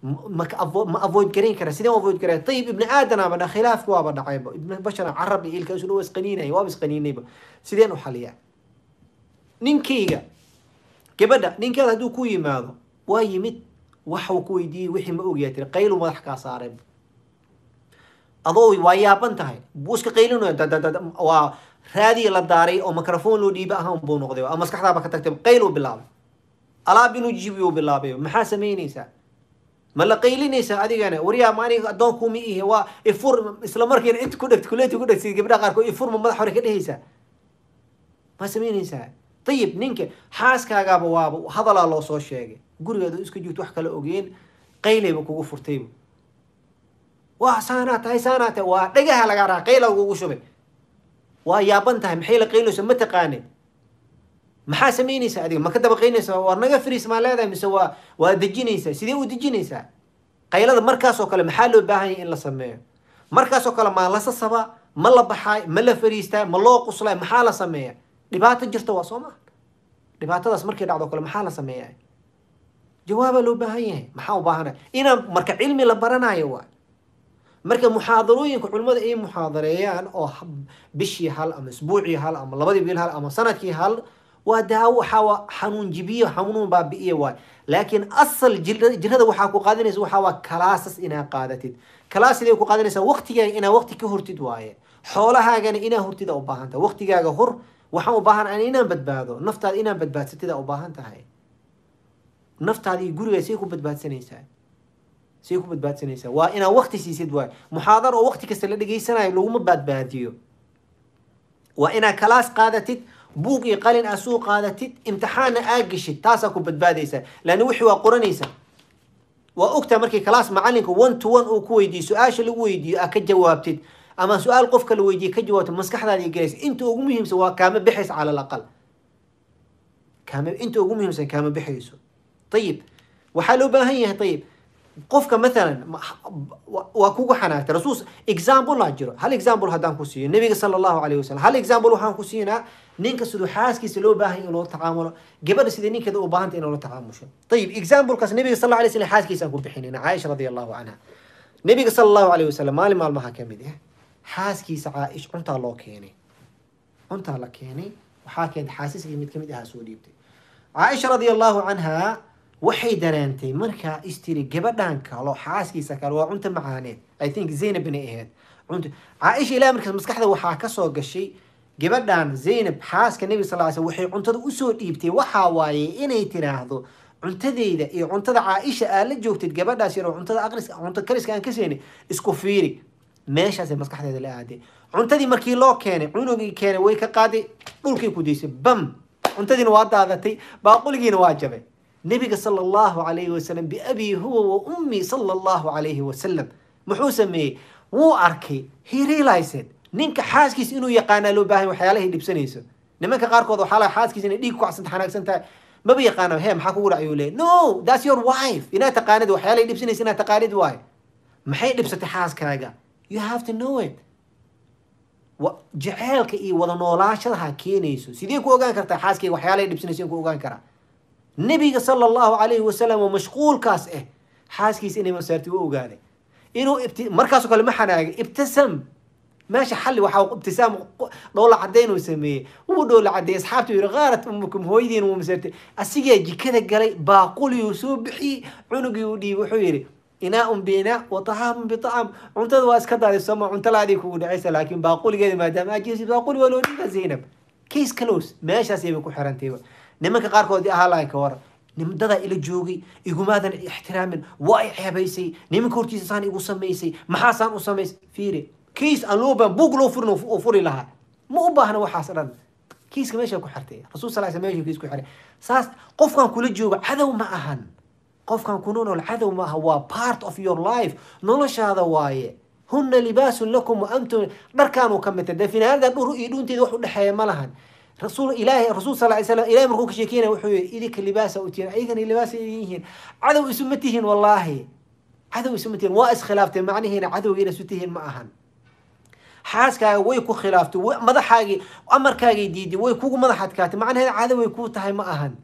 ma ka avo- ma avoid garayn kara sideen u avoid garay ayib ibni aadanaaba dha khilaafku waaba dhacayba ibn bashar carab iyo ilka isu dhow isqaniinaya waaba isqaniinayba sideen u xaliyaa ninkayga gabadha ninkeeda hadduu ku yimaado waa yimid waxuu ku weydiiyey wixii ma ogyaa tiri qaylu madax kaa saareen adoo waa yaaban tahay buu iska qaylinaya da- da- da- waa raadiya la daaray oo microphone loo dhiiba ahaan buu noqday ama maskaxdaaba ka tagtay qayluu bilaabay alaab inuu jibiyu bilaabay maxaa samaynaysaa ma la qaylinaysaa adigana waryaa ma aniga addoonkuma ihe waa ifur isla markiina inta ku dhegt kuleeti ku dhegtay gabdhaha qaarkood ifurma madax hore ka dhehaysaa ma samaynaysaa ayib ninka xaaskaagaaba waaba hadalaa loo soo sheegay gurigeeda iska joogto wax kala ogeen qaylayba kugu furtayba waa saanaa tahay saanaa tahay waa dhagaha lagaa raa qayla kugu shubay waa yaaban tahay maxay la qaylayso ma taqaanin maxaa samaynaysaa adiga ma ka daba qaynaysaa waa naga fariis maa leedahay mise waa waa dejinaysaa sidee u dejinaysaa qaylada markaasoo kale maxaa loo baahan yahay in la sameeyo markaasoo kale maa la sasaba ma la baxaay ma la fariistaa ma loo quslay maxaa la sameeya dhibaato jirta waa soo maha dhibaatadaas markay dhacdo kale maxaa la sameeyaa jawaabaa loo baahan yahay maxaa u baahana inaan marka cilmi la baranayo waay marka muxaadarooyinka culimmada ay muxaadareeyaan oo hab- bishii hal ama isbuucii hal ama labadii bil hal ama sanadkii hal waa daawo waxaa waa xanuun jibiyo xanuun baabi'iye waay laakiin asal jir- jirada waxaa ku qaadanaysa waxaa waa kalaasas inaa qaadatid kalaas sidee ku qaadanaysaa waqtigaaga inaa waqti ka hortid waaye xoolahaagana inaa hortid aa u baahan tahay waqtigaaga hor waxaan u baahan an inaan badbaado naftaada inaan badbaadsatid aa u baahan tahay naftaada iyo gurigaa say ku badbaadsanaysaa say ku badbaadsanaysaa waa inaad waqti siisid waay muxaadar oo waqti kasta la dhegaysanayo laguma badbaadiyo waa inaad kalaas qaadatid buug iyo qalin aad suu qaadatid imtixaanna aad geshid taasaa ku badbaadaysaa laanna wixii waa qoranaysaa waa ogtaa markii kalaas macalinka one to one uu ku weydiiyo su-aasha lagu weydiiyo aad ka jawaabtid ama su-aal qofka la weydiiye ka jawaabtid maskaxdaadii gelaysa inta ugu muhiimsan waa kaama bixaysa cala alaqal kaama inta ugu muhiimsan kaama bixayso ayib waxaa loo baahan yahay ayib qofka mathalan ma- wa- waa kugu xanaagtay rasuul example aa jiro hal example haddaan ku siiyo nabiga sala allahu alayhi wasalam hal example waxaan ku siinaa ninka siduu xaaskiisa loo baahan yahay in loola tacaamulo gabadha sidai ninkeeda u baahanta in loola tacaamusho ayib examplekaas nabiga sal allahu alay slam xaaskiisaan ku bixinayna caaisha radi allahu canha nabiga sala allahu alayhi wasalam maalin maalmaha ka mid ah xaaskiisa caaish cuntaa loo keenay cuntaa la keenay waxaa keentay xaasiskii mid kamid ahaa soo dhiibtay caaisha radi allahu canha waxay dareentay markaa istiri gabadhan kalo xaaskiisa kale waa cunto macaaneed i think zaynab inay ahayd cunto caaisha ilaah markaas maskaxda waxaa kasoo gashay gabadhan zaynab xaaska nebi sal ly slam waxay cuntada usoo dhiibtay waxaa waaye inay tiraahdo cuntadeyda iyo cuntada caaisha aad la joogtid gabadhaas yaroo cuntada aqris cunto kariska aan ka seenay isku fiiri meeshaasay maskaxdeeda la aaday cuntadii markii loo keenay cunugii keenay way ka qaaday dhulkay ku daysay bam cuntadiina waa daadatay baaquligiina waa jabay nabiga sala allahu calayhi wasalam biabii huwa wa ummii sala allahu calayhi wasalam muxuu sameeyey wuu arkay he realized ninka xaaskiisa inuu yaqaanaa loo baahan waxyaalahay dhibsanayso nimanka qaarkood waxaa laga xaaskiisa inay dhiig ku cacsanta xanaagsan tahay maba yaqaana he maxaa kugu dhac ayuu leeyahy no that's your wife inaad taqaanid waxyaalahay dhibsanaysa inaad taqaanid waayo maxay dhibsatay xaaskaaga you have to know it wa- jaceylka iyo wada noolaashadaha keenayso sidee ku ogaan kartaa xaaskayga waxyaalahay dhibsanayso ku ogaan karaa nabiga sala allahu calayhi wasalam oo mashquulkaas ah xaaskiisa inay masaarti u ogaaday inuu ibti markaasoo kale ma xanaagay ibtasam meesha xalli waxaa ibtisaam qo- dhoola caddayn uu sameeyey wuu dhoola caddeeyey asxaabtu yidhi qaarat umukum hooyadiin wuu masaartay asigaa jikada galay baaquliyuu soo bixiyey cunugii u dhiibay wuxuu yidhi inaaun biinaa wa طacaamun biطacaam cuntada waa iska daadi sooma cunto laadii kugu dhacaysa laakiin baaquligeeda maadaama ajisi baaquli waa loo dhiiba zaynab case close meeshaasay bay ku xirantayba nimanka qaarkood ahaa lahayn ka waran nimdadaa ila joogay igumaadan ixtiraamin waa i ceebaysay nimanka hortiisa saan igu samaysay maxaasaan u samaysay fiiri case aan loo baahan buug loo furin oo furi lahaa ma u baahna waxaas dhan kiiska meesha ku xirtay rasuul sal sl meesha kiis ku xiray saas qofkan kula jooga cadow ma ahan qofkan ku nool cadow ma aha waa part of your life noloshaada waaye huna libaasun lakum wa antum dharkaanuu ka midta dee finaanada dhur iyo dhuunteeda wax u dhexeeya ma lahan rasuul ilaahay rasuul sal ly slam ilahay markuu ka sheekeynaya wuxuu yihi idinka libaasa u tihiin ayagana libaasa idin yihiin cadow isu ma tihiin wallaahi cadow isu ma tihiin waa iskhilaafteen macnihiina cadowgiina isu tihiin ma ahan xaaskaaga way ku khilaaftay wa- madaxaagii amarkaagay diiday way kugu madax adkaatay macnaheeda cadoway kuu tahay ma ahan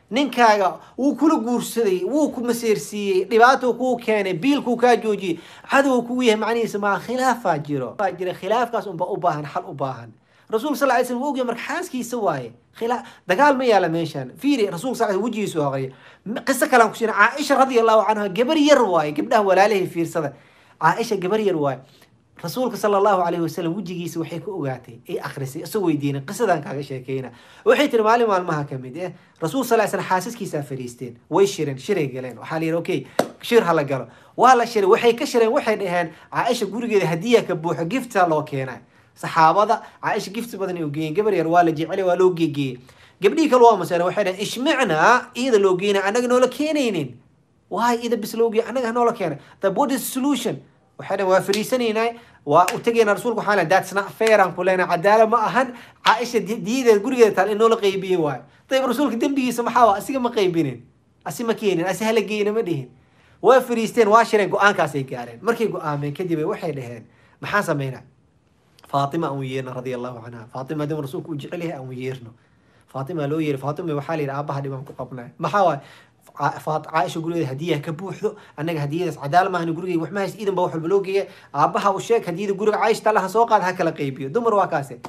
ninkaaga wuu kula guursaday wuu ku maseersiiyey dhibaatuu kuu keenay biilkuu kaa joojiyey cadow kugu yahay macnihiisa maa khilaafaa jiro baa jira khilaafkaas unba u baahan xal u baahan rasuulka sal lay slam wuu ogyahay marka xaaskiisa waaye khilaa dagaal ma yaala meeshaan fiiri rasuulka sal slam wejigiisu aqriya qiso kalaan kusiina caaisha radia allahu canha gabar yar waaye gabdhaha walaalahay fiirsada caaisha gabar yar waaye rasuulka sala allahu calayhi wasalam wejigiisa waxay ka ogaatay ay akhrisay isagoo weydiinay qisadan kaaga sheekeyna waxay tiri maalin maalmaha ka mid eh rasuul sal slam xaasaskiisaa fadhiisteen way shireen shiray galeen waxaa la yidhi okay shir ha la galo waa la shiray waxay ka shireen waxay dhaheen caaisha gurigeeda hadiya ka buuxo gifta loo keenay saxaabada caaisha gift badan ay geeyeen gabar yar waa la jecel waa loo geegeeyey gabdhihii kale waa maseen waxay dhaheen ishmicnaa iyada loo geynay annaga noola keenaynin waay ida bis loo geeyay annaga noola keenay the what is solution waxay dhaheen waa fariisanaynaa waa u tegaynaa rasuulka waxaan lehay that's not fair aan ku leenahay cadaala ma ahan caaisha diyadeeda gurigeeda taal in noola qaybiye waayo dayib rasuulka dembigiisa maxaa waa asiga ma qaybinin asi ma keenin asi hala geyna ma dhihin waa fariisteen waa shireen go-aankaasay gaareen markay go-aameen kadib waxay dhaheen maxaan sameynaa faatima aan yeerno radia allahu canha faatima hadii rasuulku u jecel yahay aan yeerno faatima loo yeeri faatima waxaa la yidhi aabaha dhibaan ku qabnay maxaa waaye caaisha gurigeeda hadiyaha ka buuxdo annaga hadiyadaas cadaal maahan gurigeyga wax ma hays idan ba wax walba loo geeya aabaha u sheeg hadiyada guriga caaisha talaha soo qaad ha kala qaybiyo dumar waa kaase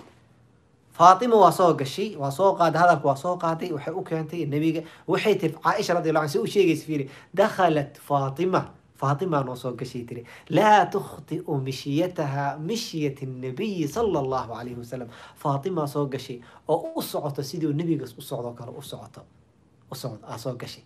faatima waa soo gashay waa soo qaaday hadalka waa soo qaaday waxay u keentay nebiga waxay tiri caaisha radiallahu anha si u sheegaysa fiiri dakhalat faatima فاطمة نوصل قشيتري لا تخطئ مشيتها مشية النبي صلى الله عليه وسلم فاطمة صوق قشي أو أصعط سيدي النبي قص أصعط كلا أصعط أصعط أصوق قشي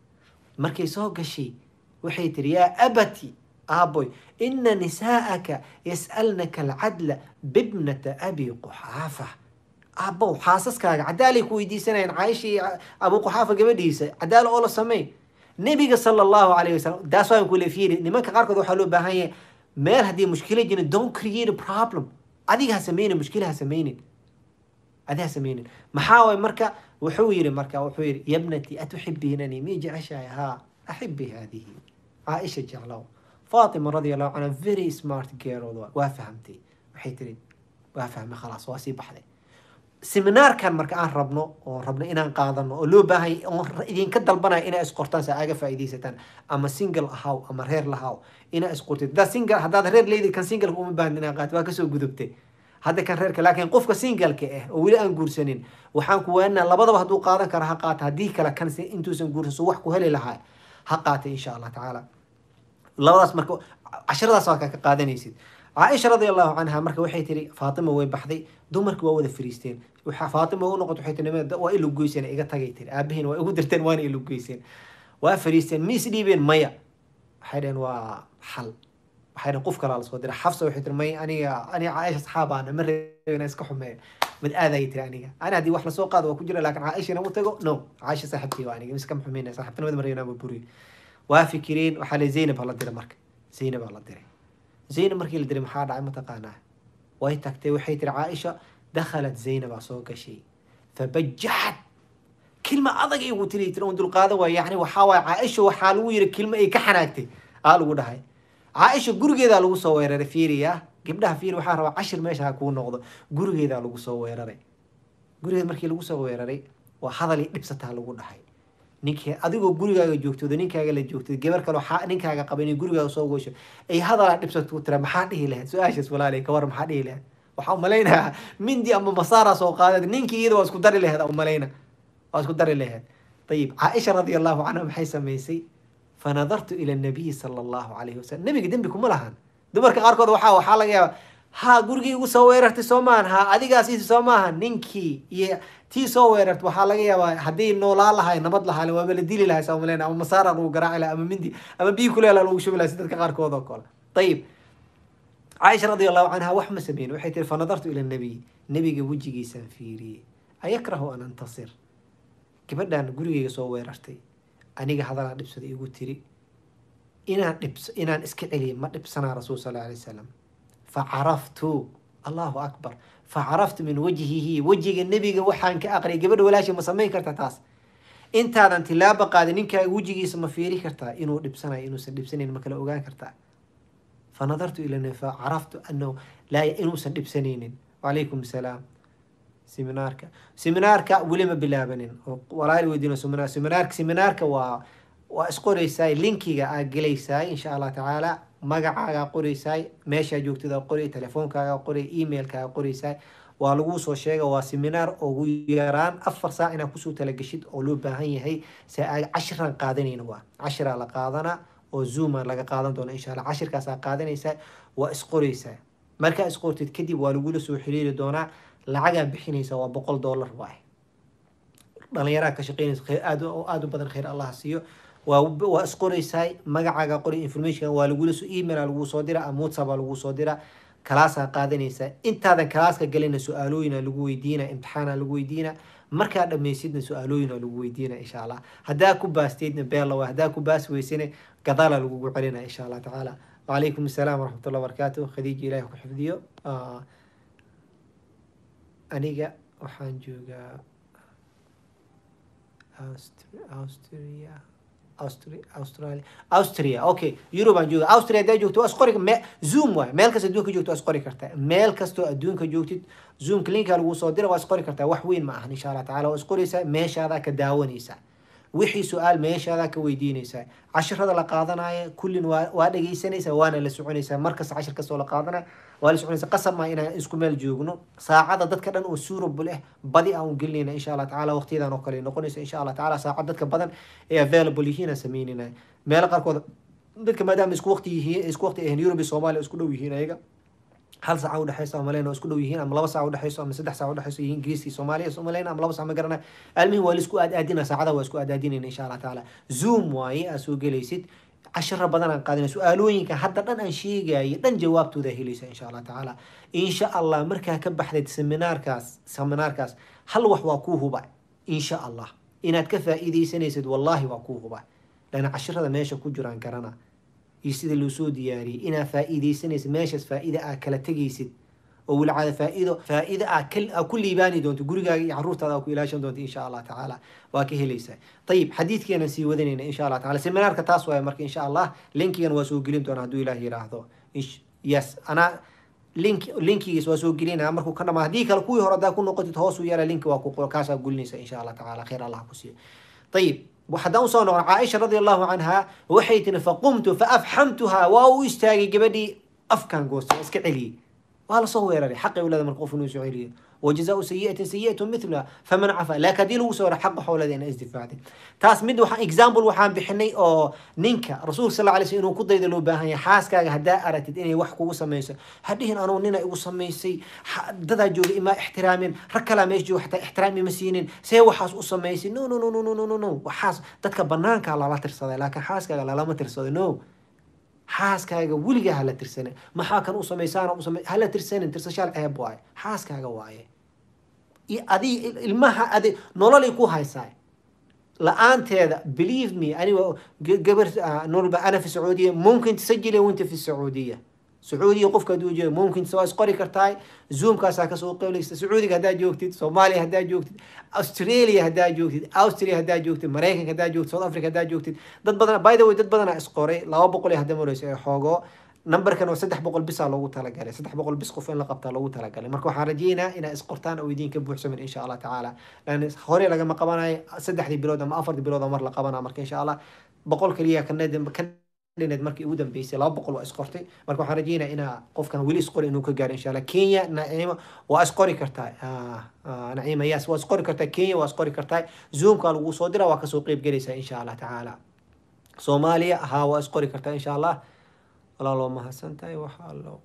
مركي صوق قشي وحيتري يا أبتي أبوي إن نساءك يسألنك العدل بابنة أبي قحافة أبو حاسس كاga cadaalay ku weydiisanayaan caaishii abu quxaafa gabadhiisa cadaal oo la sameey nebiga sala allahu calayhi wasalam daas waan kule fiiri nimanka qaarkood waxaa loo baahan yahay meel haddii mushkila jirin don't create a problem adiga ha sameynin mushkila ha sameynin adi ha sameynin maxaa waay marka wuxuu yiri marka wuxuu yiri yabnati atuxibiinani mii jeceshahay haa axibbi haadihi caaisha jeclow faatima radia allahu canha very smart girl waa fahamtay waxay tiri waa fahmay khalaas waa sii baxday seminaarkan marka aan rabno oo rabno inaan qaadano oo loo baahay oon idinka dalbanayo inaa isqortaan si aaga faa'iidaysataan ama single ahaw ama reer lahaw inaa isqortid haddaad single haddaad reer leedid kan singleka uma baahan inaa qaat waa kasoo gudubtay hadda kan reerka laakiin qofka singleka ah oo weli aan guursanin waxaan ku waanaa labadaba hadduu qaadan karo ha qaata haddii kale kan intuusan guursan wax ku heli lahaa ha qaata insha allah tacaala labadaas marka casharadaas waa ka qaadanaysid caaisha radia allahu canha marka waxay tiri faatima way baxday dumarki waa wada fariisteen waxaa faatima u noqot waxay tiri waa ilu goyseen iga tagay tiri aabahiin waa igu dirteen waana ilu goyseen waa fariisteen ma is dhiibeen maya waxay dhaheen waa xal waxay dhaheen qof kalaa lasoo diray xafsa waxay tiri may aniga aniga caaisha saxaabaana ma reebena iska xumeeya mid aadayay tiri aniga ani haddii wax lasoo qaado waa ku jira laakiin caaisha inama tago no caaisha saaxibtii waa aniga miskama xumeyna saaxibtinimada ma reebena buriyo waa fikireen waxaa le zaynab hala diray marka zaynab hala diray zaynab markii la diray maxaa dhacay mataqaanaa way tagtay waxay tiri caaisha dakhalat zaynabaa soo gashay fabajaxat kilma adag igu tiri tiri on dulqaadan waay yani waxaa waay caaisha waxaa lagu yiri kilma ay ka xanaagtay aa lagu dhahay caaisha gurigeedaa lagu soo weeraray fiiriya gabdhaha fiiri waxaa rabaa cashir meesha ha kuu noqdo gurigeedaa lagu soo weeraray gurigeeda markii lagu soo weeraray waa hadal i dhibsataa lagu dhahay ninkii adigoo gurigaaga joogtooda ninkaaga la joogtay gabar kale ninkaaga qaba inay gurigaaga soo goysho ay hadalaa dhibsato ku tira maxaa dhihi lahayd su-aashaas walaalay ka war maxaa dhihi lahayd waxaa umalaynayaa mindi ama masaara soo qaadad ninkii iyada waa isku dari lahayd umalayna waa isku dari lahayd ayib caaisha radia allahu canha maxay samaysay fanadartu ila nabiyi sala allahu calayhi wasalam nabiga dembi kuma lahan dumarka qaarkood waxaa waxaa laga yaaba ha gurigii igu soo weerartay soo maahan ha adigaas soo maahan ninkii iyo tii soo weerarta waxaa laga yaabaa haddii noolaa lahay nabad lahaa waaba la dili lahay saa maleyna ama masaara lagu garaaci laha ama mindi ama biyi kuleela lagu shubi lahay si dadka qaarkood oo kale ayib caaisha radia allahu canha wax ma sameyn waxay tiri fanadartu ila nabiy nabiga wejigiisaan fiiriyey ayakrahu an antasir gabadhan gurigeyga soo weerartay aniga hadalaa dhibsada igu tiri inaan dhibs inaan iska celiya ma dhibsanaa rasuul sal alay wasalam facaraftu allahu akbar facaraftu min wajhihi wejiga nebiga waxaan ka aqriyay gabadha walaasha ma samayn karta taas intaadan tilaaba qaadin ninkaaga wejigiisa ma fiiri kartaa inuu dhibsanayo inuusan dhibsanayn ma kala ogaan kartaa fanadartu ila nabi facaraftu anahu laa inuusan dhibsanaynin wacalaykum salaam seminaarka seminaarka weli ma bilaabanin oo walaal weydiino seminar seminaarka seminaarka waa waa isqoreysaay linkiga aad gelaysaay insha allah tacaala magacaagaa qoreysaay meeshaa joogtada qoray telefoonkaaga qoray emailkaaga qoreysaay waa lagu soo sheega waa seminaar ugu yaraan afar saac inaad kusoo talageshid oo loo baahan yahay se a cashiran qaadanayna waa cashiraa la qaadana oo zooma laga qaadan doona insha allah cashirkaasaa qaadanaysaa waa isqoreysaa markaa isqortid kadib waa lagula soo xiriiri doonaa lacagaa bixinaysa waa boqol dollar waay dhalinyaraa ka shaqeynaysa khayr aad oo aad u badan khayr allah siiyo waa waa isqoreysaa magacaaga qori information waa lagula soo email lagu soo dira ama whatsapp lagu soo dira kalaasaa qaadanaysaa intaadan kalaaska galina su-aalooyina lagu weydiina imtixaana lagu weydiina markaa dhammaysidna su-aalooyina lagu weydiina insha allah haddaa ku baasteydna beella haddaa ku baas weysane gadaala lagugu celina insha allah tacaala وعليكم السلام ورحمة الله وبركاته خديجة إلهي كحفظيو آه أنيقا وحان جوغا أستريا أستريا أستراليا أستريا أوكي يوروبان جوغا أستريا دا جوغتو أسقوري مي... زوم واي ميل كاس أدونك جوغتو أسقوري كرتا ميل كاستو أدونك جوغتي زوم كلينكا لغو صدير وأسقوري كرتا وحوين معهن إن شاء الله تعالى وأسقوري سا ميش هذا كداونيسا wixii su-aal meeshaadaa ka weydiinaysaa cashirada la qaadanaya kullin waa waa dhegeysanaysaa waana la soconaysaa markasta cashir kastoo la qaadanaya waa la soconaysaa qasab maa inaan isku meel joogno saacada dadka dhan oo suurable ah badi aan u gelinayna insha allah tacaala waqtiyadan oo kale noqonaysa insha allah tacaala saacad dadka badan ee available yihiin aan sameynayna meelo qaarkood dadka maadaama isku waqti yihiin isku waqti ahayn Europe iyo Soomaaliya isku dhow yihiin ayaga hal saac u dhaxayso ama leena isku dhow yihiin ama laba saac u dhaxayso ama saddex saac u dhaxayso yihiin Ingiriiska iyo Soomaaliya ama leena ama laba saac ma garana almihi waa la isku aad aadina saacada waa isku aad aadinayna insha Allah taala zoom waaye aad soo gelaysid cashara badan aan qaadina su-aalooyinka hadda dhan aan sheegayo dhan jawaabtooda helaysa insha Allah taala insha Allah markaa ka baxdeed seminaarkaas seminaarkaas hal wax waa kuu huba insha Allah inaad ka faa'iidaysanaysid wallahi waa kuu huba lana cashirada meesha ku jiraan garana iyo sida loo soo diyaariyey inaad faa'iidaysanaysid meeshaas faa'iida aad kala tegaysid oo wilcaada faa'iido faa'iido aad kal- aad ku liibaani doonto gurigaaga iyo caruurtaada aad ku ilaashan doonto insha allah tacaala waa ka helaysaa ayib xadiidkeenan sii wadanayna insha allah taala seminaarka taas waaya marka insha allah linkigan waa soo gelin doona hadduu ilaah yiraahdo Ish- yes anaa link linkigiis waa soo gelinaya markuu ka dhamaa haddii kale kuwii hore haddaa ku noqotid hoos u yara linki waa ku kaasaa gulinaysa insha allah tacaala khayr allah ku siiyo ayib haddaan usoo noqon caaisha radi allahu canha waxay tiri faqumtu faafxamtuha waa u istaagay gabadhii afkan goostay waa iska celiyey waa lasoo weeraray xaqay ulada marka qof inuu soo celiyo وجزاء سيئة سيئة مثلها فمن عفا لا كدي لو سورة حق حول ذين ازدفاعتي تاس مد وحان اكزامبل وحان بحني او نينكا رسول صلى الله عليه وسلم انه كديد لو باهن حاس كاغا هدا ارتد اني wax kugu sameeyso hadhihin anoo nina igu sameysay dada jooga ima ixtiraamin rakala meesh jooga xataa ixtiraami ma siinin see waxaas u sameysay no no no no no no no waxaas dadka banaanka lala tirsaday laakiin xaaskaaga lalama tirsaday no xaaskaaga weligaa hala tirsanin maxaa kan u samaysaan u samay hala tirsanin tirsashaal ceeb waaye xaaskaaga waaye iyo adi ilmaha adi nololay ku haysaa la-aanteeda believe me aniga gabar nololba ana fi sacuudiya mumkin tasajili wanta fi sacuudiya sacuudiya qofka hadduu joogo mumkin waa isqori kartaa zoomkaasaa kasoo qeyblaysa sacuudiga haddaa joogtid soomaaliya haddaa joogtid australia haddaa joogtid austria haddaa joogtid maraykanka haddaa joogtid south africa haddaa joogtid dad badan by the way dad badanaa isqoray laba boqol iyo hadda mareyso ee xoogo numberkan waa saddex boqol bisaa loogu talagalay saddex boqol bis qof in la qabtaa loogu talagalay marka waxaan rajeynaa inaa isqortaan oo idiin ka buuxsamin insha allah tacaala lan hore lagama qabanayo saddexdii bilood ama afartii bilood oo mar la qabanaa marka insha allah boqol kaliya kaned dhineed markii ugu dambeysay laba boqol waa isqortay marka waxaan rajeynaa inaa qofkan weli isqori inuu ka gaaro insha allah kenya naciimo waa isqori kartaa naciima yes waa isqori kartaa kenya waa isqori kartaa zoomka lagu soo dira waa kasoo qeyb gelaysaa insha allah tacaala soomaaliya haa waa isqori kartaa insha allah walaa loo mahadsan tahay waxaa loo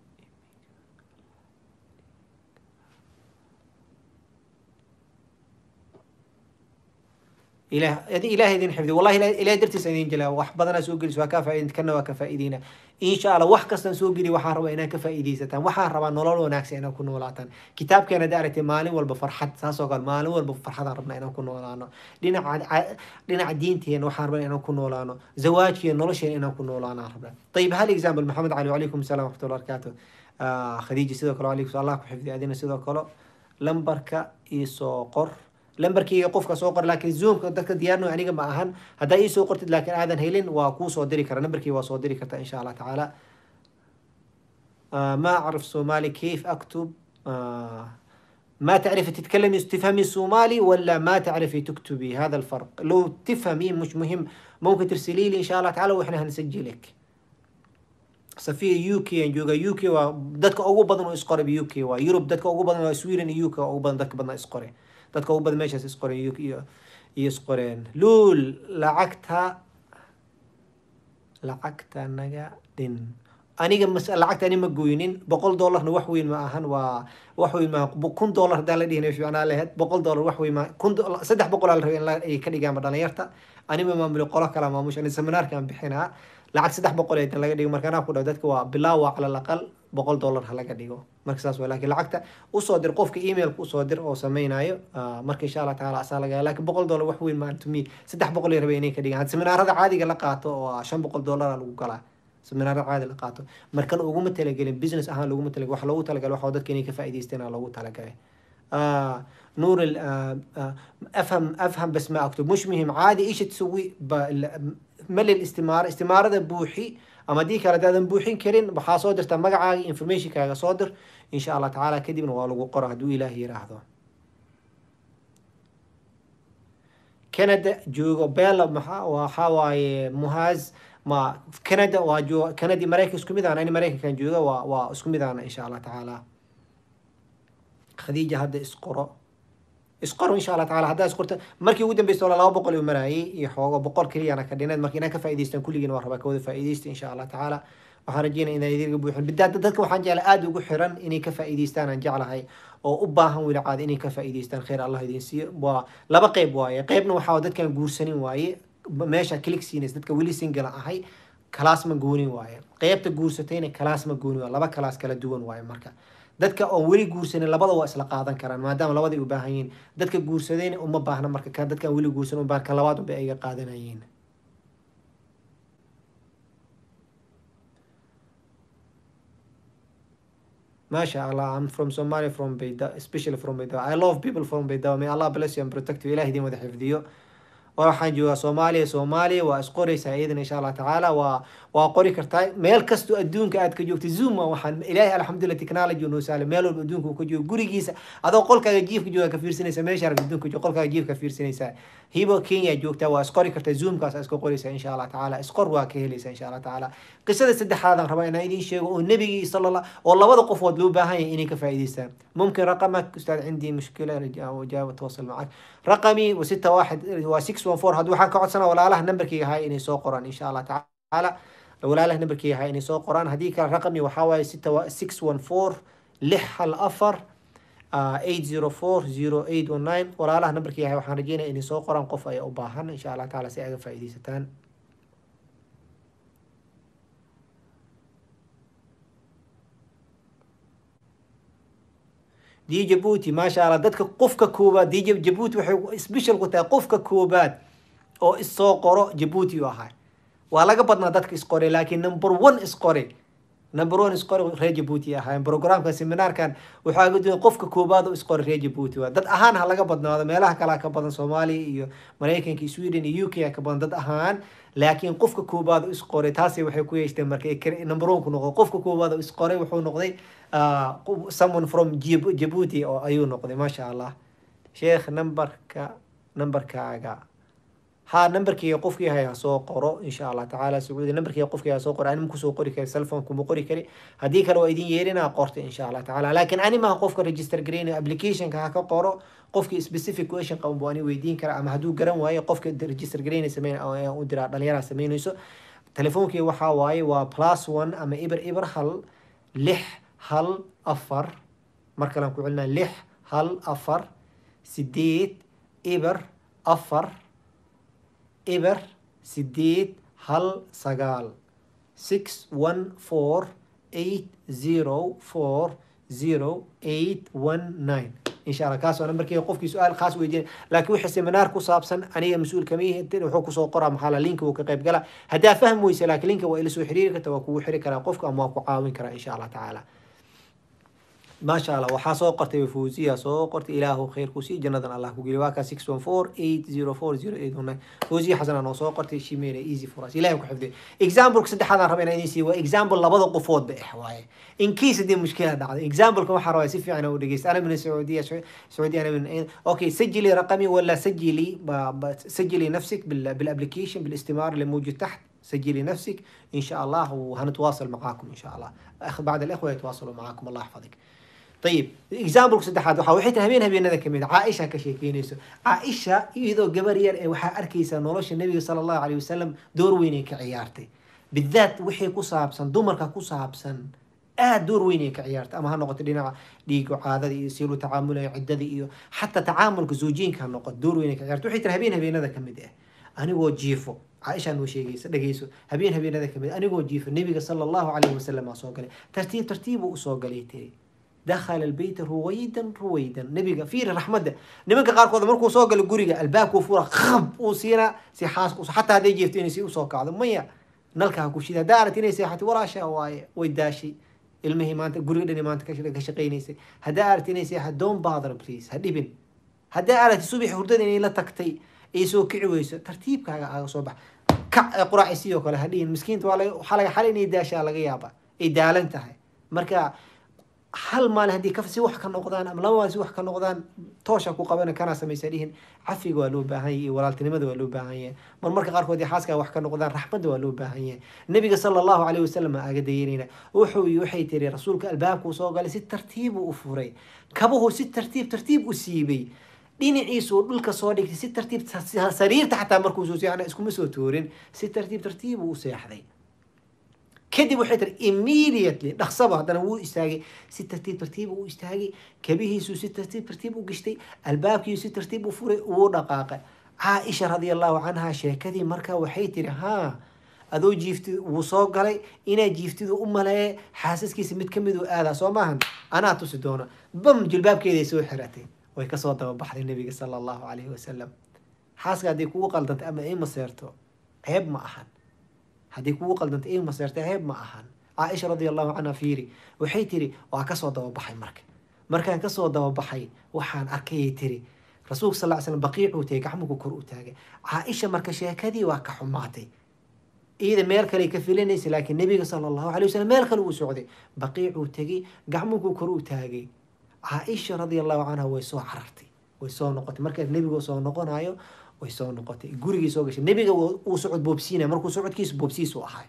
إله إله إذن حفظي والله إله درتس إذن جلا وح بدنا سوق لي سواء كفائد كنا وكفائدينا إن شاء الله وح كسن سوق لي وح ربا إنا كفائدي ستان وح ربا نولول وناكس إنا كنا ولاتان كتاب كان دارة مالي والبفرحة ساسو قال مالي والبفرحة ربنا إنا كنا ولانا لنا عد لنا عدين تين وح ربنا إنا كنا ولانا زواج كي نولش إنا كنا ولانا ربنا طيب هل إكزامبل محمد علي وعليكم السلام ورحمة الله وبركاته آه خديجة سيدو كلو عليكم الله حفظي أدينا سيدو كلو لمبركا إيسو قر lambarkeyga qofka soo qor laakiin zoomka dadka diyaarno aniga ma ahan haddaa ii soo qortid laakiin aadan helin waa kuu soo diri kara lambarkeyga waa soo diri karta insha allah tacaala ما أعرف صومالي كيف أكتب ما تعرفي تتكلمي تفهمي الصومالي ولا ما تعرفي تكتبي هذا الفرق لو تفهمي مش مهم ممكن ترسلي لي ان شاء الله تعالى واحنا هنسجلك safiya u k aan jooga u k waa dadka ugu badan oo isqore u k waa yurub dadka ugu badan waa sweden iyo u k ugu badan dadka badna isqore dadka ugu badan meeshaas isqoreen iyo iyo iyo isqoreen luul lacagta lacagta naga dhin aniga mas lacagta ani ma goynin boqol dollarna wax weyn ma ahan waa wax weyn ma kun dollar haddaan la dhihin fiicnaa lahayd boqol dollar wax weyn ma kun saddex boqol aa la rabay in la ay ka dhigaanba dhalinyarta anima maamuli qolo kala maamusha ani seminaarka aan bixinaa lacag saddex boqol ee laga dhigo marka anaa ku dhaw dadka waa bilaawa cala alaqal boqol dollar ha laga dhigo marka saas waa laakiin lacagta usoo dir qofka emailka usoo dir oo sameynayo marka insha allah taala asaa laga laakiin boqol dollar wax weyn maan to me saddex boqol ay rabay inay ka dhigaan seminaarada caadiga la qaato oo shan boqol dollar lagu galaa seminaarada caadi la qaato markan uguma talagelin business ahaan loguma talagelin wax loogu talagalay waxa dadka inay ka faa'iidaysteen loogu talagalay آه نور آه آه افهم افهم بس ما اكتب مش مهم عادي ايش تسوي ملي الاستمارة استمارة بوحي اما دي كلا دادن بوحين كرين بحا صادر تا مقعاقي انفرميشن كاغا صادر ان شاء الله تعالى كدب نوالو قرا دو الهي راهدو كندا جوجو بيلا محا وحاواي مهاز ما كندا واجو كندي مريكا اسكو ميدان انا مريكا كان جوجا وا اسكو ميدان ان شاء الله تعالى khadiija hadda isqoro isqoro insha allah taala haddaa isqorta markii ugu dambeysta wala laba boqol uu maraayay iyo xoogo boqol keliyana ka dhineed marka inaa ka faa'idaystaan kulligiin waa rabaa kawada faa'iidaysta insha allah tacaala waxaan rajeynaya inaan idinka buuxin bidaada dadka waxaan jeclay aada ugu xiran inay ka faa'iidaystaan aan jeclahay oo u baahan weli caada inay ka faa'iidaystaan khayr allah idin siiyo waa laba qeyb waaye qeybna waxaa dadkaan guursanin waaye meesha click siinays dadka weli singala ahay kalaas ma goonin waaye qeybta guursatayna kalaas ma goonin waaye laba kalaas kala duwan waaye marka dadka oon weli guursanin labada waa isla qaadan karaan maadaama labadai u baahan yihiin dadka guursadayna uma baahna marka ka dadkaan weli guursan ubaahan kan labaad unba ayga qaadanayeen Masha Allah, I'm from Somalia, from Beida, especially from Beida. I love people from Beida. May Allah bless you and protect you. Ilahi idin wada xifdiyo. waxaan joogaa soomaaliya soomaaliya waa isqoraysaa iyadan insha allah tacaala waa waa qori kartaa meel kastoo adduunka aad ka joogta zoom waxaan ilaahay alxamdulillah technology noo sahlay meel walba adduunka uu ka joogo gurigiisa adoo qolkaaga jiifka jooga ka fiirsanaysa meesha arag adduunka jooga qolkaaga jiifka fiirsanaysaa hibo kenya joogtaa waa isqori kartaa zoomkaas iska qoraysaa insha allah tacaala isqor waa ka helaysaa insha allah tacaala qisada saddexaadaan rabaa inaan idiin sheego oo nebigii sala allah oo labada qofood loo baahan yahay inay ka faa'iidaystaan ممكن رقمك استاذ عندي مشكله وجاوب اتواصل معك رقمي وستة واحد و 614 هذا waxaan ka codsanaa walaalaha nambarkayga ahay inay soo qoraan insha allah tacaala walaalaha nambarkayga ahay inay soo qoraan haddii kale raqami waxaa waaye 614 lix hal afar 804 walaalaha nambarkayga ahay waxaan rajeynaya inay soo qoraan qof ayaa u baahan insha allah tacaala si ay aga faa'iidaysataan دي جيبوتي ما شاء الله dadka qofka koobaad dii jabuuti waxay special ku tahay qofka koobaad oo isoo qoro jabuuti u ahay waa laga badnaa dadka isqoray laakiin number one isqoray number one isqoray reer jabuuti ahaayeen programka seminaarkan waxaa ga duwan qofka koobaad oo isqoray reer jabuuti waa dad ahaan ha laga badnaado meelaha kale ka badan soomaaliya iyo maraykanka iyo sweden iyo uk ka badan dad ahaan laakiin qofka koobaad oo isqoray taasi waxay ku yeeshteen marka number one ku noqdo qofka koobaad oo isqoray wuxuu noqday someone from Djibouti oo ayuu noqday maasha allah sheekh numberka numberkaaga ha numberkayga qofkii haya soo qoro insha allah tacaala sacuudi numberkayga qofkii haya soo qoro anima kusoo qori kari cellphone kuma qori kari haddii kale waa idin yeerinaa qorta insha allah tacaala laakiin ani maha qofka register gareynayo applicationka ha ka qoro qofkii specific question qaban buu ani weydiin kara ama hadduu garan waayo qofka register gareynaya sameyn u diraa dhalinyaraha sameynayso telefoonkii waxaa waaye waa plus one ama iber iber hal lix hal afar mar kalean ku celinaa lix hal afar sideed iber afar iber sideed hal sagaal six one four eight zero four zero eight one nine insha allah kaas waa nambarkeyga qofkii su-aal khaas weydiin laakiin wixii seminaar ku saabsan aniga mas-uul kama yihi wuxuu kusoo qoraa maxaa la linka wuu ka qayb gala haddaa fahmi weysa laakiin linka waa ila soo xiriiri karta waa kugu xiri karaa qofka ama waa ku caawin karaa insha allah tacaala maasha allah waxaa soo qortay fuusiya soo qortay ilaahu khayr ku sii jannadan allah ku geliy waa kaa six one four eight zero four zero eight one nine fuusiya xasana noo soo qortay shimeel easy for us ilahay ku xifdiyo exampleka saddexaadaan raba inaan idin siiyo waa example labada qofoodba eh waaye in case haddii mushkila dhacdo exampleka waxaa rabaa si fiican u dhegeysta ana min sacuudiya sacuudiya ana min اوكي سجلي رقمي ولا سجلي ب- ب- سجلي نفسك بال- بالابلكيشن بالاستمارة اللي موجود تحت سجلي نفسك ان شاء الله وهنتواصل معاكم ان شاء الله أخ بعد الاخوه يتواصلوا معاكم الله يحفظك طيب اكزامبل saddexaad waxa waxay tahay habeen habeenada kamid caaisha ka sheekeynayso caaisha iyadoo gabar yar ee waxaa arkaysa nolosha nabiga sala allahu alayhi wasalam door weyn ay ka ciyaartay bidaat wixii ku saabsan dumarka ku saabsan aad door weyn ay ka ciyaartay ama ha noqoto dhinaca dhiiga caadada iyo siilu tacaamulaya ciddada iyo xataa tacaamulka zoojiyinka ha noqoto door weyn ay ka ciyaartay waxay tiri habeen habeenada kamid ah anigoo jiifo caaisha noo sheegaysa dhegeyso habeen habeenada kamid anigoo jiifo nabiga sala allahu alayhi wasalam aa soo galay tartiib tartiibuu usoo galay tiri dakhala albayta ruwaydan ruwaydan nabiga fiiri raxmadda nimanka qaarkood markuu soo galo guriga albaabkuu fura khab uu siinaa si xaaska xataa hadday jeefto inay si usoo kacdo maya nalka ha ku shida haddaa aragti inay seexatay walaasha waaye way daashay ilmihii maanta guriga dhani maanta ka ka shaqaynaysay haddaa aragti inay seexat don't bother please ha dhibin haddaa aragti subax hurdada inay la tagtay ay soo kici weyso tartiibkaaga aaga soo bax kac ee quraaci sidoo kale ha dhihin miskiinta waa laga waxaa laga xalay inay daashaa laga yaaba ay daalan tahay marka hal maalin haddii ka si wax ka noqdaan ama laba maalin si wax ka noqdaan toosha ku qabana kana samaysa dhihin cafiga waa loo baahan yahay iyo walaaltinimada waa loo baahan yahay mar marka qaarkood xaaska wax ka noqdaan raxmadda waa loo baahan yahay nabiga sala allahu calayhi wasalam aa aga dayanayna wuxuu waxay tiri rasuulka albaabkuu soo galay si tartiibu u furay kabuhu si tartiib tartiib u siibay dhinaciisuu dhulka soo dhigtay si tartiib sariirta xataa markuu soo seexana iskuma soo toorin si tartiib tartiibuu u seexday kadib waxay tiri immediately dhaqsaba haddana wuu istaagay si tartiib tartiib uu istaagay kabihiisuu si tartiib tartiib u gashtay albaabkiisu si tartiib u furay wuu dhaqaaqay caaisha radia allahu canha sheekadii markaa waxay tiri haa adoo jiifti wuu soo galay inaa jiiftidu u maleeye xaasaskiisa mid kamid uu aadaa soo maahan anaa tusi doona bam jilbaabkeeday soo xiratay way kasoo dababaxday nabiga sala allahu calayhi wasalam xaaska hadday kugu qaldantay ama ay maseerto ceeb ma ahan haddii kugu qaldantay ay maseertay ceeb ma ahan caaisha radia allahu canha fiiri waxay tiri waa kasoo dababaxay marka markaan kasoo dababaxay waxaan arkayay tiri rasuulka sal ly slam baqiicuu tagay gacmuhu kor u taagay caaisha marka sheekadii waa ka xumaatay iyada meel kale ka filanaysa laakiin nabiga sala allahu alay wasalam meel kale uu socday baqiicuu tegay gacmuhu kor u taagay caaisha radia allahu canha way soo carartay way soo noqotay markaa nebigu soo noqonayo way soo noqotay gurigii soo gashay nebiga uu socod boobsiinaya markuu socodkiisu boobsiisu ahay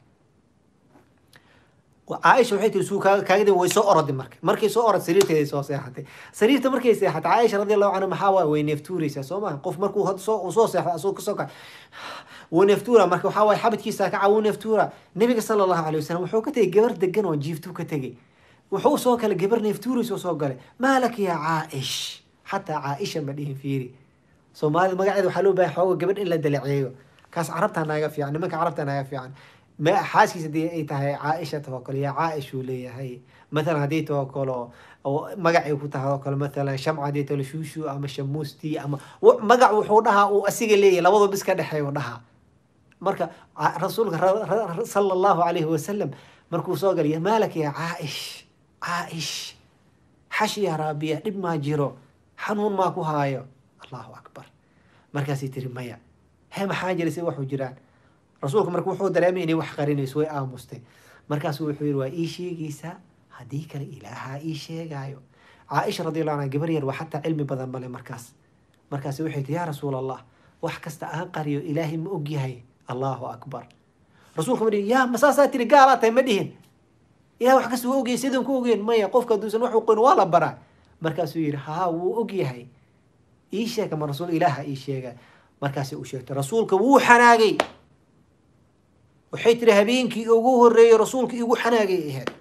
caaisha waxay tiri suu kaagadi way soo oroday marka markay soo orod sariirteeday soo seexatay sariirta markay seexatay caaisha radi allahu canha maxaa waay way neeftuuraysaa soo maha qof markuu soo soo seexda asoo kasoo kac wuu neeftuura marka waxaa waay xabadkiisa kaca wuu neeftuura nabiga sala allahu alay wasalam wuxuu ka tegay gabar degan oo jiiftuu ka tegay wuxuu soo galay gabar neeftuuraysa soo galay maalak yaa caaish xataa caaisha ma dhihin fiiri soomaalida magaceeda waxaa loo bahay xooga gabadh in la dalaceeyo kaas carabtaa naaga fiican nimanka carabtaa naaga fiican xaaskiisa hadii ay tahay caaisha tawakol yaa caaish uu leeyahay mathalan haddii tawakolo magacay ku tahay oo kale mathalan shamca haddii talo shuushu ama shamuusti ama magac wuxuu dhahaa uu asiga leeyahay labadoo bis ka dhexeeyo dhahaa marka rasuulka sala allahu calayhi wasalam markuu soo galay maalak yaa caaish caaish xashi yaa raabiya dhib maa jiro xanuun maa ku haayo allahu akbar markaasay tiri maya he maxaa jira si waxu jiraan rasuulka marka wuxuu dareemay inay wax qarinayso way aamustay markaasu wuxuu yihi waa ii sheegaysaa haddii kale ilaahaa ii sheegaayo caaisha radiallahu anha gabar yar waa xataa cilmi badan male markaas markaas waxay tii yaa rasuul allah wax kasta aan qariyo ilaahay ma og yahay allahu akbar rasuulka ma dhihin yaa masaasaa tiri gaalaa tahay ma dhihin ilaah wax kasta waa ogyahay sidaan ku ogeyn maya qofka hadduusan wax uqoyn waa la baraa markaasuu yihi haa wuu og yahay ii sheega ma rasuul ilaaha ii sheega markaasay u sheegtay rasuulka wuu xanaagay waxay tiri habeenkii ugu horeeyey rasuulka igu xanaagay ahayd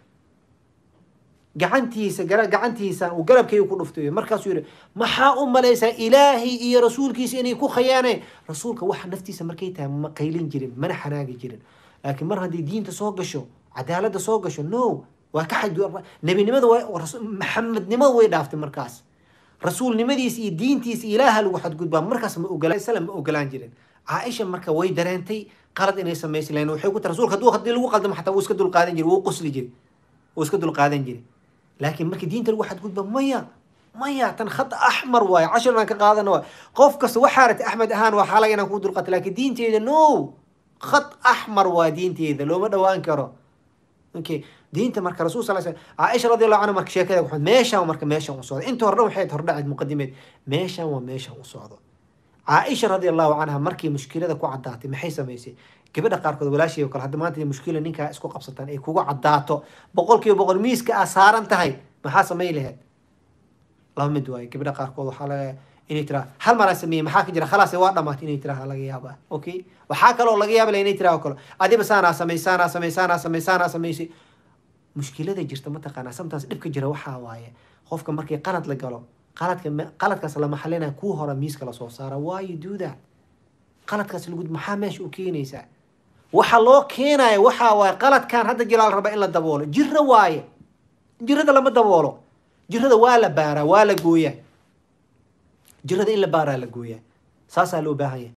gacantiisa gacantiisa uu garabkayga ku dhuftay markaasuu yihi maxaa u malaysaa ilaahay iyo rasuulkiisa inay ku khayaaneen rasuulka waxa naftiisa markay tahay ma qaylin jirin mana xanaagi jirin laakiin mar haddii diinta soo gasho cadaaladda soo gasho no waa ka xad nebinimada maxamednimada way dhaaftay markaas rasuulnimadiisa iyo diintiisa ilaaha lagu xadgudbaa markaas ma ogolaan slam ma ogolaan jirin caaisha marka way dareentay qalad inay samaysi lahayn waxay ku tiri rasuulka hadduu haddii lagu qaldamo xataa wuu iska dulqaadan jiri wuu qosli jiri wuu iska dulqaadan jiri laakiin markii diinta lagu xadgudba maya maya tan khad axmar waaye cashir inaan ka qaadana waay qof kasta waxaa rata axmed ahaan waa xalay inaan ku dulqato laakiin diinteeda no khad axmar waa diinteeda looma dhawaan karo okay diinta marka rasul sal sl caaisha radi allahu canha marka sheekada waxaad meeshaan marka meeshaan u socdo inta hore dhan waxay hordhaceed muqadimeed meeshaan waa meeshaan u socdo caaisha radi allahu canha markii mushkilada ku caddaatay maxay samaysay gabadha qaarkood walaashii oo kale hadda maanta mushkila ninkaa isku qabsataan ay kugu caddaato boqol kiiba boqol miiska aa saaran tahay maxaa samay laheed laba mid waaye gabadha qaarkood waxaa laga inay tiraa hal maraa sameeyey maxaa ka jira khalaas waa dhamaatay inay tiraa laga yaaba okay waxaa kaloo laga yaaba inay tiraa oo kale adiba saanaa samey saanaa samey saanaa samey saanaa samaysay mushkilada jirta mataqaanaa sometimes dhibka jira waxaa waaye qofka markii qalad la galo qaladka qaladkaas lama xalinaya kuu hora miiska lasoo saara why you do that qaladkaas lagu maxaa meesha u keenaysaa waxa loo keenaya waxaa waaye qaladkan hadda jilaal raba in la daboolo jiro waaye jirada lama daboolo jirada waa la baaraa waa la gooyaa jirada in la baaraa la gooyaa saasaa loo baahan yahay